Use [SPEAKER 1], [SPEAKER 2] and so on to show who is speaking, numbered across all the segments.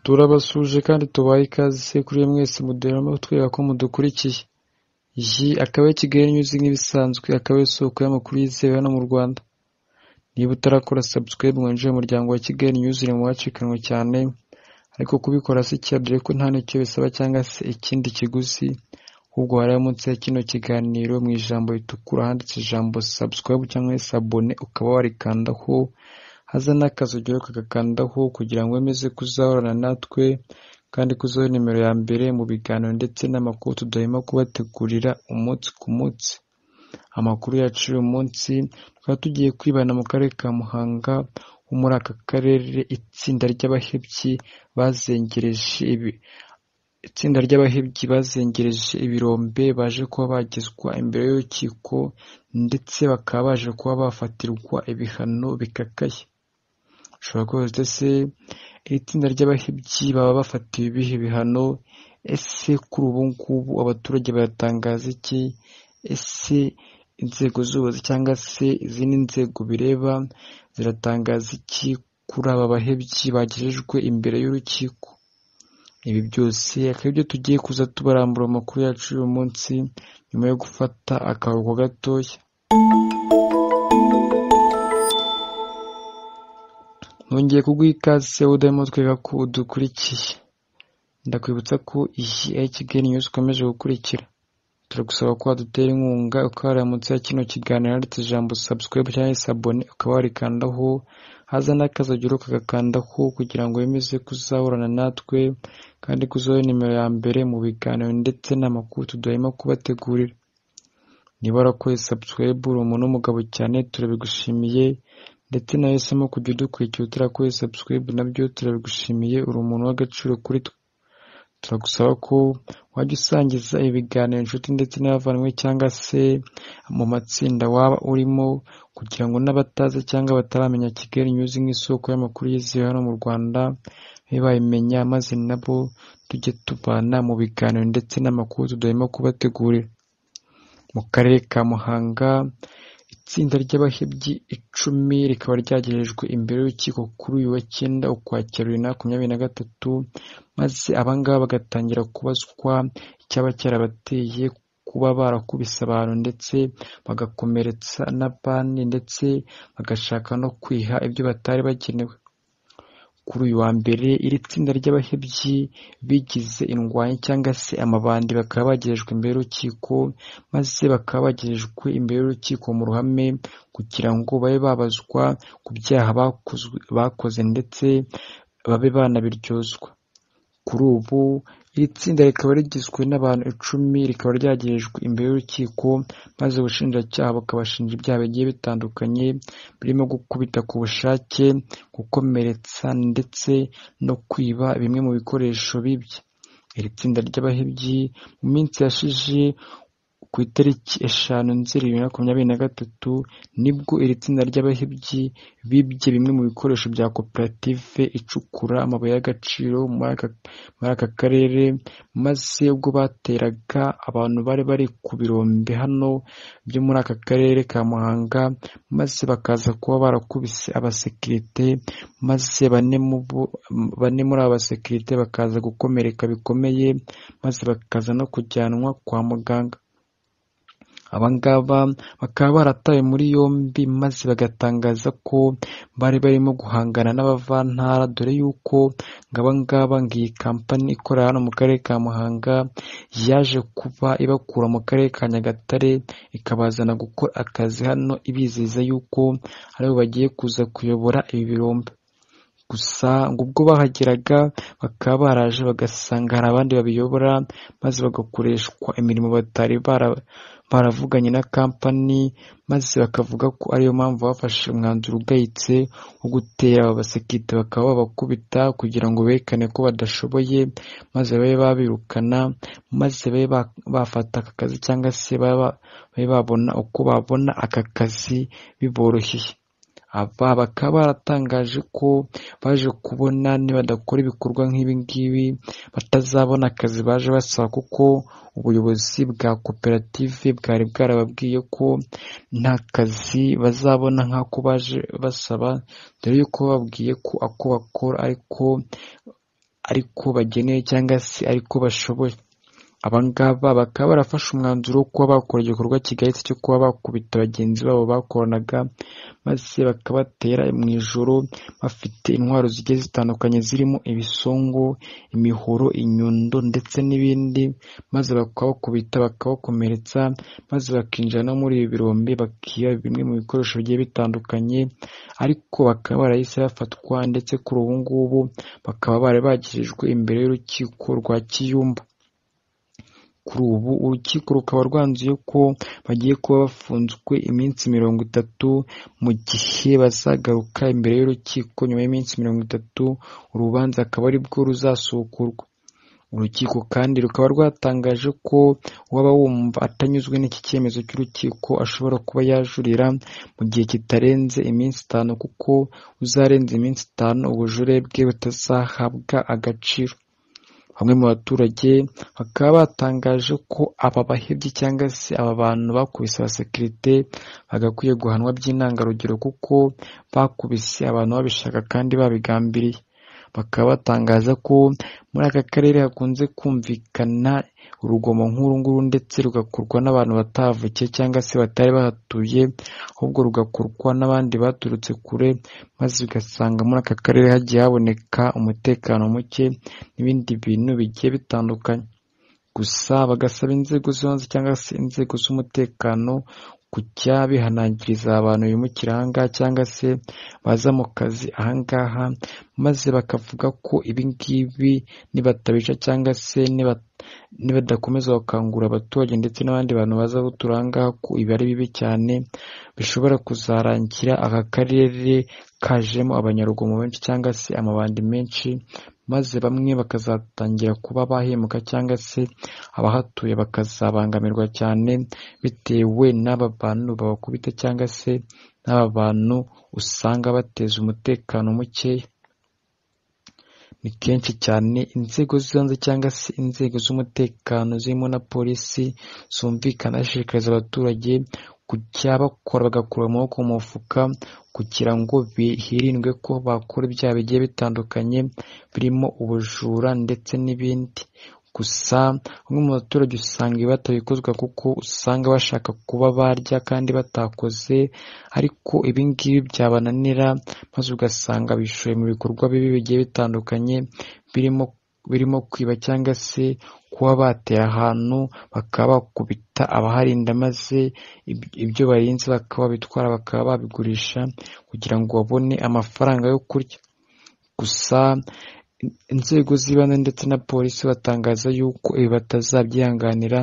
[SPEAKER 1] turabasuhuje kandi tubaha ikaze se kuri mwese muduhere amatwi ko mudukurikiye iyi akaba ari Kigali News nk'ibisanzwe akaba ari isoko y'amakuru yizewe hano mu Rwanda niba utarakora subscribe ngo winjire mu muryango wa Kigali News ni muwacikanwe cyane ariko kubikora si cyaha dore ko nta n'icyo bisaba cyangwa se ikindi kiguzi ahubwo wareba munsi ya kino kiganiro mu ijambo ritukura handitse ijambo subscribe cyangwa se abone ukaba warikandaho haza n'akazi ugira ukagakandaho kugira ngo wemeze kuzahorana natwe kandi kuzaho nimero ya mbere mu biganiro ndetse n'amakuru tudahema kubategurira umunsi ku munsi amakuru yacu uyu munsi tukaba tugiye kwibana mu karere ka Muhanga ho muri aka karere itsinda ry'abahebyi bazengereje ibi itsinda ry'abahebyi bazengereje ibirombe baje kuba bagezwa imbere y'urukiko ndetse bakaba baje kuba bafatirwa ibihano bikakaye ushobora kubaza uti ese iri tsinda ry'abahebyi baba bafatiwe ibihe bihano ese kuri ubu ngubu abaturage baratangaza iki ese inzego z'ubuyobozi cyangwa se izindi nzego bireba ziratangaza iki kuri aba bahebyi bagejejwe imbere y'urukiko ibi byose akaba ibyo tugiye kuza tubarambura amakuru yacu uyu munsi nyuma yo gufata akaruhuko gatoya nongeye kuguha ikaze udahemo twereka ko udukurikiye ndakwibutsa ko iyi ari Kigali News ikomeje gukurikira turagusaba ko wadutera inkunga ukahareba munsi ya kino kiganiro handitse ijambo subscribe cyangwa se abone ukaba warikandaho haza n'akazi ugira ukagakandaho kugira ngo wemeze kuzahorana natwe kandi kuzaho nimero ya mbere mu biganiro ndetse n'amakuru tudahema kubategurira niba warakoze subscribe uri umuntu w'umugabo cyane turabigushimiye ndetse nawe uhisemo kujya udukurikira utarakoze subscribe nabyo turabigushimiye uri umuntu w'agaciro kuri twe turagusaba ko wajya usangiza ibiganiro inshuti ndetse n'abavandimwe cyangwa se mu matsinda waba urimo kugira ngo n'abatazi cyangwa bataramenya Kigali News nk'isoko y'amakuru yizewe hano mu Rwanda babe bayimenya maze nabo tujye tubana mu biganiro ndetse n'amakuru tudahema kubategurira mu karere ka Muhanga itsinda ry'abahebyi icumi rikaba ryagejejwe imbere y'urukiko kuri uyu wa cyenda ukwakira bibiri na makumyabiri na gatatu maze abangaba bagatangira kubazwa icyaba cyarabateye kuba barakubise abantu ndetse bagakomeretsa n'abandi ndetse bagashaka no kwiha ibyo batari bagenewe kuri uyu wa mbere iri tsinda ry'abahebyi bigize indwanyi cyangwa se amabandi bakaba bagejejwe imbere y'urukiko maze bakaba bagejejwe imbere y'urukiko mu ruhame kugira ngo babe babazwa ku byaha bakoze ndetse babe banabiryozwa kuri ubu iri tsinda rikaba rigizwe n'abantu icumi rikaba ryagejejwe imbere y'urukiko maze ubushinjacyaha bukabashinja ibyaha bigiye bitandukanye birimo gukubita ku bushake gukomeretsa ndetse no kwiba bimwe mu bikoresho bibye iri tsinda ry'abahebyi mu minsi yashize ku itariki eshanu nzeri bibiri na makumyabiri na gatatu nibwo iri tsinda ry'abahebyi bibye bimwe mu bikoresho bya koperative icukura amabuye y'agaciro muri aka karere maze ubwo bateraga abantu bari bari ku birombe hano byo muri aka karere ka muhanga maze bakaza kuba barakubise abasekirite maze bane muri aba basekirite bakaza gukomereka bikomeye maze bakaza no kujyanwa kwa muganga abangaba bakaba baratawe muri yombi maze bagatangaza ko bari barimo guhangana n'abavantara dore yuko ngo abangaba ngo iyi kampani ikorera hano mu karere ka muhanga yaje kuba ibakura mu karere ka nyagatare ikabazana gukora akazi hano ibizeza yuko aribo bagiye kuza kuyobora ibi birombe gusa ngo ubwo bahageraga bakaba baraje bagasanga hari abandi babiyobora maze bagakoreshwa imirimo batari baravuganye na kampani maze bakavuga ko ariyo mpamvu bafashe umwanzuro ugayitse wo gutera aba basekirite bakaba babakubita kugira ngo berekane ko badashoboye maze babe babirukana maze babe bafata aka kazi cyangwa se babe babona uko babona aka kazi biboroheye aba bakaba baratangaje ko baje kubona nibadakora ibikorwa nk'ibi ngibi batazabona akazi baje basaba kuko ubuyobozi bwa koperative bwari bwarababwiye ko nta kazi bazabona nk'ako baje basaba dore yuko bababwiye ko ako bakora ariko ariko bageneye cyangwa se ariko bashoboye aba ngaba bakaba barafashe umwanzuro wo kuba bakora igikorwa kigayitse cyo kuba bakubita bagenzi babo bakoranaga maze bakabatera mu ijoro bafite intwaro zigiye zitandukanye zirimo ibisongo imihoro inyundo ndetse n'ibindi maze bakabakubita bakabakomeretsa maze bakinjira no muri ibi birombe bakiba bimwe mu bikoresho bigiye bitandukanye ariko bakaba barahise bafatwa ndetse kuri ubu ngubu bakaba bari bagejejwe imbere y'urukiko rwa kiyumba kuri ubu urukiko rukaba rwanzuye ko bagiye kuba bafunzwe iminsi mirongo itatu mu gihe bazagaruka imbere y'urukiko nyuma y'iminsi mirongo itatu urubanza akaba ari bwo ruzasukurwa urukiko kandi rukaba rwatangaje ko uwaba wumva atanyuzwe n'iki cyemezo cy'urukiko ashobora kuba yajurira mu gihe kitarenze iminsi itanu kuko uzarenza iminsi itanu ubujure bwe butazahabwa agaciro bamwe mu baturage bakaba batangaje ko aba bahebyi cyangwa se aba bantu bakubise abasekirite bagakwiye guhanwa by'intangarugero kuko bakubise abantu babishaka kandi babigambiriye bakaba batangaza ko muri aka karere hakunze kumvikana urugomo nk'urunguru ndetse rugakorwa n'abantu batavukiye cyangwa se batari bahatuye ahubwo rugakorwa n'abandi baturutse kure maze ugasanga muri aka karere hagiye haboneka umutekano muke n'ibindi bintu bigiye bitandukanye gusa bagasaba inzego z'ibanze cyangwa se inzego z'umutekano kujya bihanangiriza abantu bimukira ahangaha cyangwa se baza mu kazi ahangaha maze bakavuga ko ibingibi nibatabica cyangwa se nibadakomeza bakangura abaturage ndetse n'abandi bantu baza gutura ahangaha ko ibi ari bibi cyane bishobora kuzarangira aka karere kajemo abanyarugomo benshi cyangwa se amabandi menshi maze bamwe bakazatangira kuba bahembwa cyangwa se abahatuye bakazabangamirwa cyane bitewe n'aba bantu babakubita cyangwa se n'aba bantu usanga bateza umutekano mukeya ni kenshi cyane inzego z'ibanze cyangwa se inzego z'umutekano zirimo na polisi zumvikana zishishikariza abaturage kujya bakora bagakura amaboko mu mufuka kugira ngo hirindwe ko bakora ibyaha bigiye bitandukanye birimo ubujura ndetse n'ibindi gusa bamwe mu baturage usanga ibi batabikozwa kuko usanga bashaka kuba barya kandi batakoze ariko ibi ngibi byabananira maze ugasanga bishoye mu bikorwa bibi bigiye bitandukanye birimo birimo kwiba cyangwa se kuba batera ahantu bakaba bakubita abaharinda maze ibyo barinze bakaba bitwara bakaba babigurisha kugira ngo babone amafaranga yo kurya gusa inzego z'ibanze ndetse na polisi batangaza yuko ibi batazabyihanganira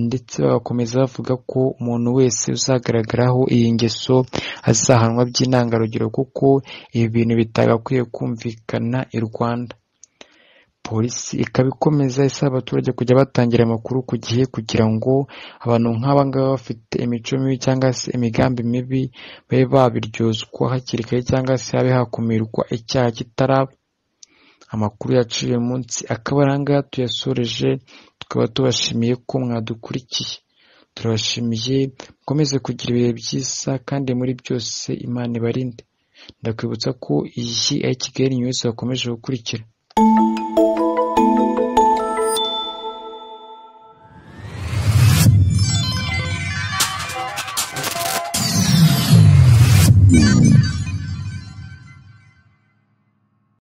[SPEAKER 1] ndetse bagakomeza bavuga ko umuntu wese uzagaragaraho iyi ngeso azahanwa by'intangarugero kuko ibi bintu bitagakwiye kumvikana i Rwanda polisi ikaba ikomeza isaba abaturage kujya batangira amakuru ku gihe kugira ngo abantu nk'aba ngaba bafite imico mibi cyangwa se imigambi mibi babe babiryozwa hakiri kare cyangwa se habe hakumirwa icyaha kitaraba amakuru yaciye munsi akaba ari ahangaha tuyasoreje tukaba tubashimiye ko mwadukurikiye turabashimiye mukomeze kugira ibihe byiza kandi muri byose imana ibarinde ndakwibutsa ko iyi ari kigali nyuzi bakomeje gukurikira